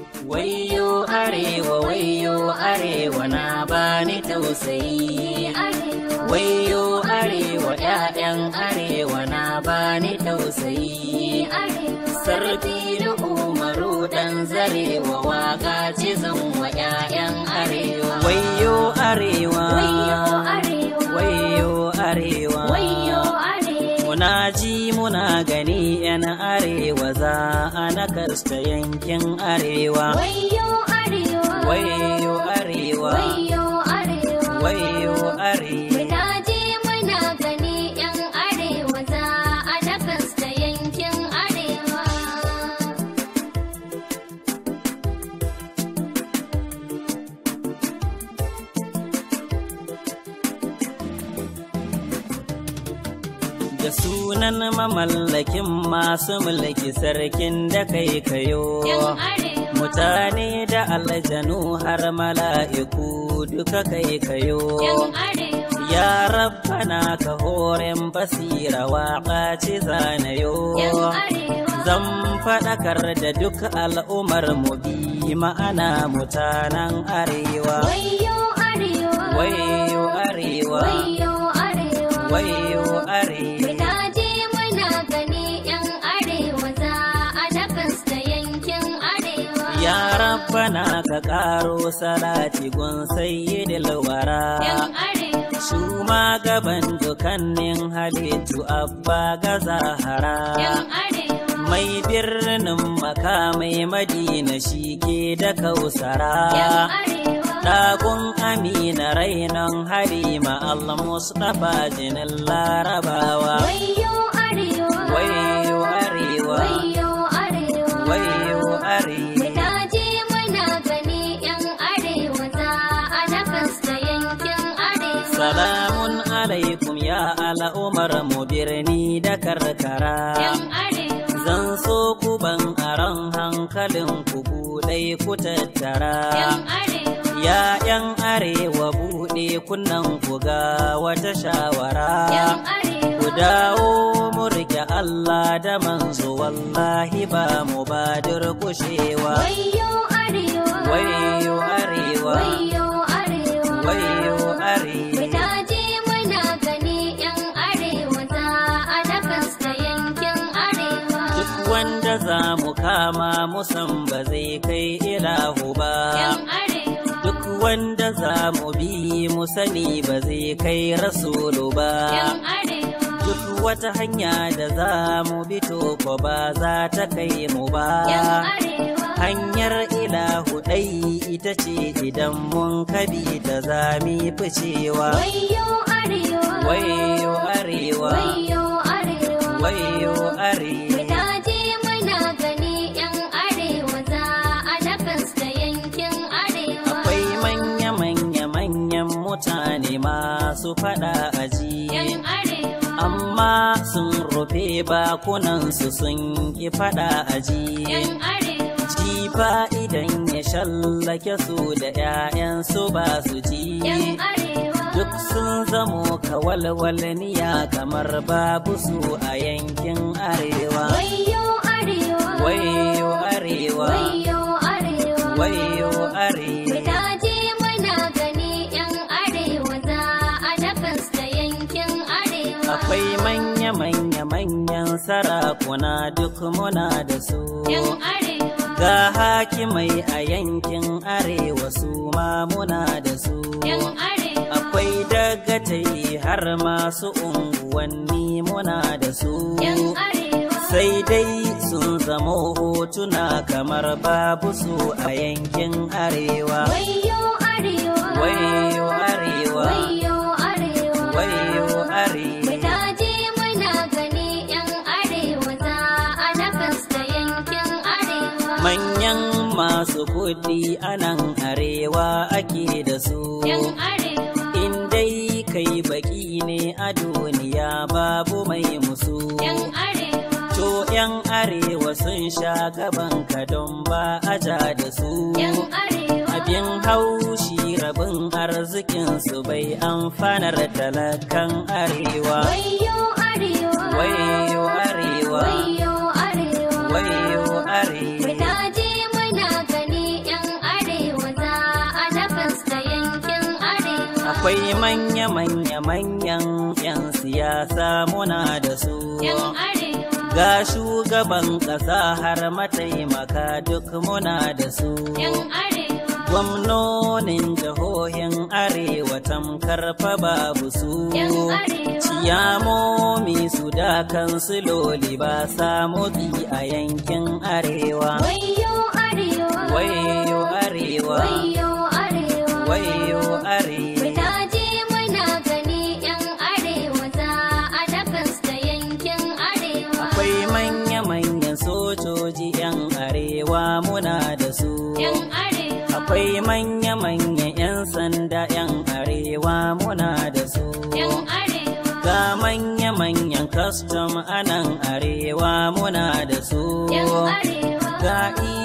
Wayo arewa wayo arewa na bani tausayi Wayo arewa ƴaƴan arewa na bani tausayi Sarfi da umaru ɗan zarewa waka ce zan wa ƴaƴan arewa Wayo arewa Wayo arewa Muna ji muna gani ‘yan arewa za a nakasta yankin arewa. Wayo arewa Wayo arewa, Wayo arewa wayo arewa. Muna je muna gani yan arewa za a nakasta yankin arewa Da sunan mamallakin masu mulki sarkin da kai kayo. yan arewa Mutane da aljanu har mala'iku duka kai kayo. yan arewa Ya rabbana ka horen basira waƙa ce zanayo. yan arewa Zan faɗakar da duk al'ummar mu bi ma'ana mutanen arewa. Wayo arewa Wayo arewa, Wayo arewa wayo arewa. Muna je muna gani yan arewa za a nakasta yankin arewa Ya rabbana ka ƙaro salati gun sayyidil wara. yan arewa Shuma gaban dukannin halittu abba ga zahara. yan arewa Mai birnin makamai madina shi ke da yan kausara. arewa Ɗagun Amina rainon Halima Allah Mustapha jinin Larabawa. Wayo arewa Wayo arewa, Wayo arewa wayo arewa. Muna je muna gani yan arewa za a nakasta yankin arewa Salamun alaikum ya al'umar mu birni da karkara. yan arewa Zan so ku ban aron hankalin ku buɗe ku tattara. yan arewa Ya ‘yan arewa buɗe kunnan ku ga wata shawara. yan arewa Ku dawo mu rike Allah da manzo wallahi ba mu ba durkushewa. Wayo arewa Wayo arewa, Wayo arewa wayo arewa. Muna je muna gani yan arewa za a nakasta yankin arewa Duk wanda za mu kama musan ba zai kai ilahu ba. yan arewa Duk wanda za mu bi mu sani ba zai kai rasulu ba. yan arewa Duk wata hanya da za mu bi to ko ba za ta kai mu ba. yan arewa Hanyar ilahu ɗai ita ce idan mun kabi ta zami ficewa. Wayo arewa Wayo arewa, Wayo arewa wayo arewa. Muna je muna gani yan arewa za a nakasta yankin arewa Akwai manya-manya-manyan mutane masu faɗa aji. yan arewa Amma sun rufe bakunansu sun ki faɗa aji. yan arewa Jifa idan ya shallake su da ‘ya'yansu ba su ji. yan arewa Duk sun zamo kawalwalniya kamar babu su a yankin arewa. Wayo arewa Wayo arewa, Wayo arewa wayo arewa. Muna je muna gani yan arewa za a nakasta yankin arewa Akwai manya-manya-manyan sarakuna duk muna da su. yan arewa Ga hakimai a yankin arewa su ma muna da su. yan arewa Akwai dagatai har masu unguwanni muna da su. yan arewa Sai dai sun zama hotuna kamar babu su a yankin arewa. Wayo arewa Wayo arewa, Wayo arewa wayo arewa. Muna je muna gani yan arewa za a nakasta yankin arewa Manyan masu kuɗi a nan arewa ake da su. yan arewa In dai kai baki ne a duniya babu mai musu. yan arewa To ‘yan arewa sun sha gaban ka don ba a ja da su. yan arewa Abin haushi rabin arzikinsu bai amfanar talakan arewa. Wayo arewa Wayo arewa, Wayo arewa wayo arewa. Muna je muna gani akwai manya-manya manyan 'yan siyasa muna da su yan arewa ga shugaban ƙasa har mataimaka duk muna da su yan arewa gwamnonin jihohin arewa tamkar fa babu su yan arewa ciyamomi su da kansiloli ba sa motsi a yankin arewa wayo arewa wayo arewa wayo arewa wayo arewa Muna je muna gani yan arewa za a dakas da yankin arewa akwai manya-manyan sojoji 'yan arewa muna da su yan arewa akwai manya-manyan 'yan sanda 'yan arewa muna da su yan arewa ga manya-manyan custom anan arewa muna da su yan arewa ga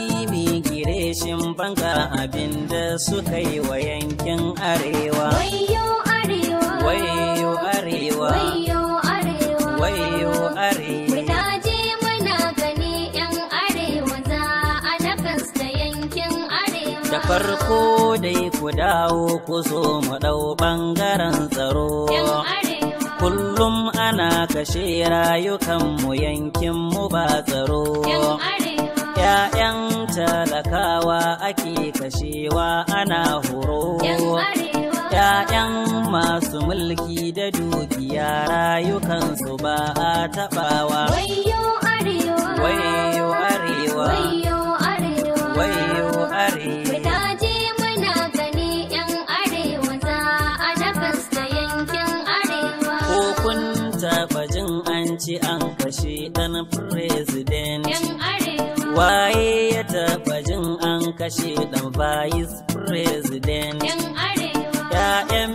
immigration banga abinda suka yi wa yankin arewa wayo arewa wayo arewa wayo arewa wayo arewa Muna je muna gani yan arewa za a dakas da yankin arewa da farko dai ku dawo ku zo mu ɗau ɓangaren tsaro yan arewa kullum ana kashe rayukanmu yankinmu ba tsaro yan arewa ‘Ya'yan talakawa ake kashewa ana horo yan arewa ‘Ya'yan masu mulki da dukiya rayukansu ba a taɓawa wayo arewa wayo arewa wayo arewa wayo arewa Muna je muna gani yan arewa za a dakas da yankin arewa ko kun taɓa jin an ci an kashe ɗan president yan arewa waye ya taɓa jin an kashe ɗan vice president yan arewa ‘Ya'yan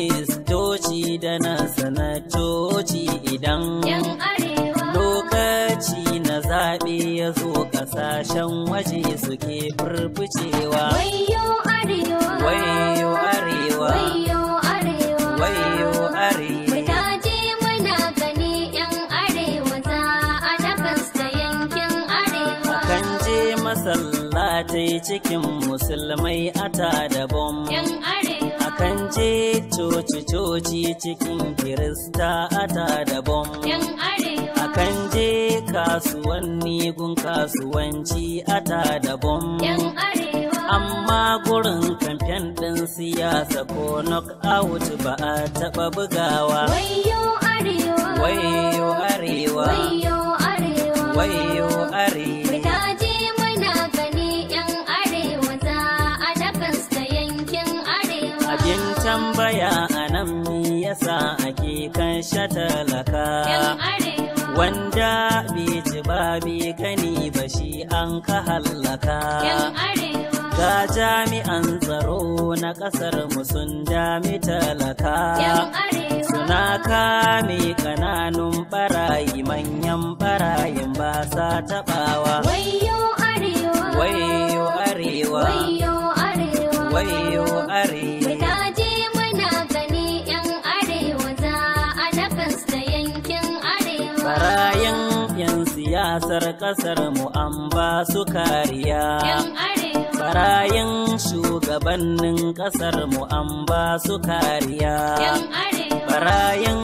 ministoci da na sanatoci idan yan arewa lokaci na zaɓe ya zo ƙasashen waje suke furfucewa. wayo arewa Wayo arewa, wayo arewa wayo arewa, Muna je muna gani yan arewa za a dakas da yankin arewa akan je masallatai cikin musulmai ata da bom. yan arewa Akan je coci-coci cikin kirista ata da bom. yan arewa Akan je kasuwanni gun kasuwanci ata da bom. yan arewa Amma gurin kamfen ɗin siyasa ko knockout ba a taɓa bugawa. wayo arewa Wayo arewa, wayo arewa wayo arewa. Muna je muna gani yan arewa za a dakas da yankin arewa Abin tambaya a nan me yasa ake kan shatalaka. yan arewa Wanda bai ci ba bai gani ba shi an ka hallaka. yan arewa Ga jami'an tsaro na ƙasar mu sun dami talaka. yan arewa Suna kame ƙananun ɓarayi manyan ɓarayin ba sa taɓawa. wayo arewa Wayo arewa, wayo arewa wayo arewa. Muna je muna gani yan arewa za a dakas da yankin arewa Barayin 'yan siyasar ƙasar mu an ba su kariya. yan arewa Barayin shugabannin ƙasar mu an ba su kariya. yan arewa Barayin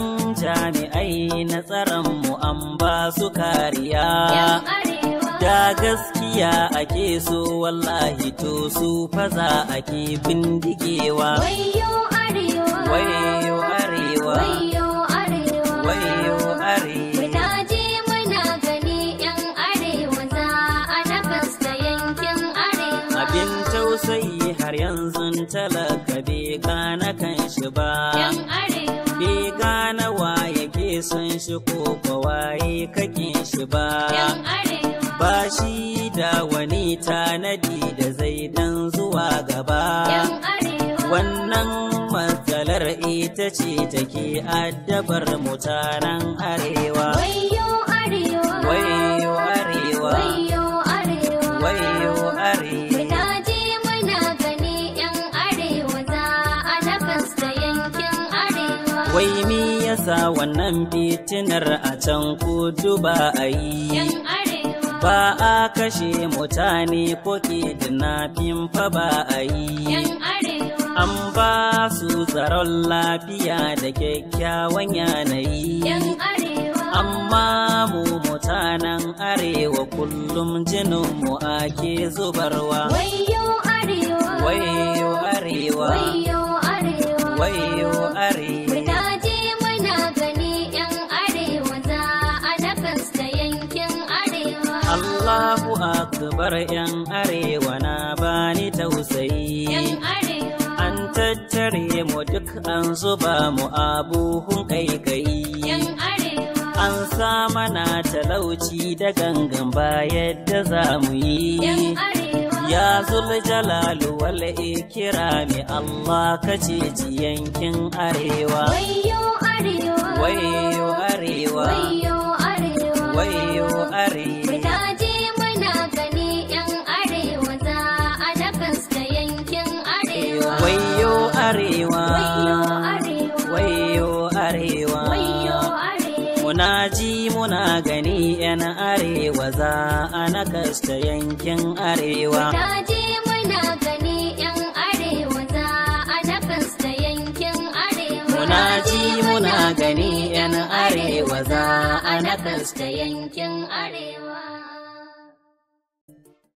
jami'ai na tsaron mu an ba su kariya. yan arewa Da gaskiya ake so wallahi to su faza ake bindigewa. wayo arewa Wayo arewa, wayo arewa wayo arewa. Muna je muna gani yan arewa za a dakas da yankin arewa Abin tausayi har yanzu talaka bai gane kan shi ba. yan arewa Bai gane wa yake son shi ko kwa waye kake shi ba. yan arewa Ba shi da wani tanadi da zai dan zuwa gaba. yan arewa Wannan matsalar ita ce take addabar mutanen arewa. wayo arewa Wayo arewa, wayo arewa wayo arewa. Muna je muna gani yan arewa za a dakas da yankin arewa Wai me yasa wannan fitinar a can kudu ba a yi? yan arewa Ba a kashe mutane ko ke dinafin fa ba a yan yi. arewa An ba su tsaron lafiya da kyakkyawan yanayi. yan arewa Amma mu mutanen arewa kullum jininmu ake zubarwa. wayo arewa Wayo arewa, wayo arewa wayo arewa. Muna je muna gani yan arewa za a nakasta yankin arewa Allahu akbar yan arewa na bani yan tausayi. arewa An tattare mu duk an zuba mu abuhun kaikayi. yan arewa An sa mana talauci da gangan ba yadda za mu yan yi. arewa Ya zul jalalu wal ikirami Allah ka ceci yankin arewa. wayo arewa Wayo arewa, wayo arewa wayo arewa. Muna je muna gani yan arewa za a nakasta yankin arewa Wayo arewa, wayo arewa wayo arewa. wayo arewa Muna ji muna gani ‘yan arewa za a nakasta yankin arewa. Ta je muna gani yan arewa za a nakasta yankin arewa. Muna ji muna gani ‘yan arewa za a nakasta yankin arewa.